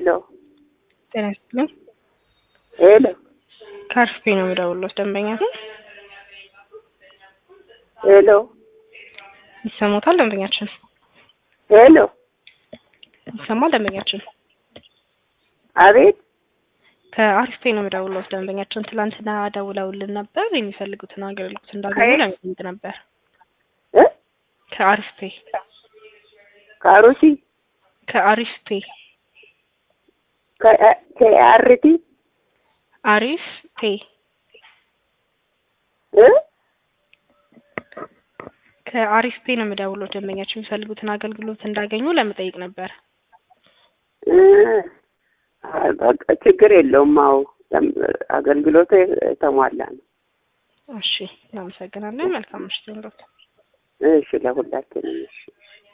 ሄሎ ጤና ይስጥልኝ። ሄሎ ከአርፍፔ ነው የምደውልዎት። ደንበኛ ነው ሄሎ ይሰሙታል? ደንበኛችን ሄሎ ይሰማል? ደንበኛችን አቤት ከአርፍፔ ነው የምደውልዎት። ደንበኛችን ትላንትና ደውለውልን ነበር። የሚፈልጉትን አገልግሎት እንዳገኙ ከየት? ለመጠየቅ ነበር። እ ከአርፍፔ ከአሩሲ ከአሪፍፔ ከ- ከአርቲ አሪፍ ፔ እ ከአሪፍ ፔ ነው የምደውልዎት። ደንበኛችን የሚፈልጉትን አገልግሎት እንዳገኙ ለመጠየቅ ነበር። እ አይ፣ በቃ ችግር የለውም። አዎ ለም- አገልግሎቱ የተሟላ ነው። እሺ፣ እናመሰግናለን። መልካም ምሽት ይሁንልዎት። እሺ ለሁላችንም እሺ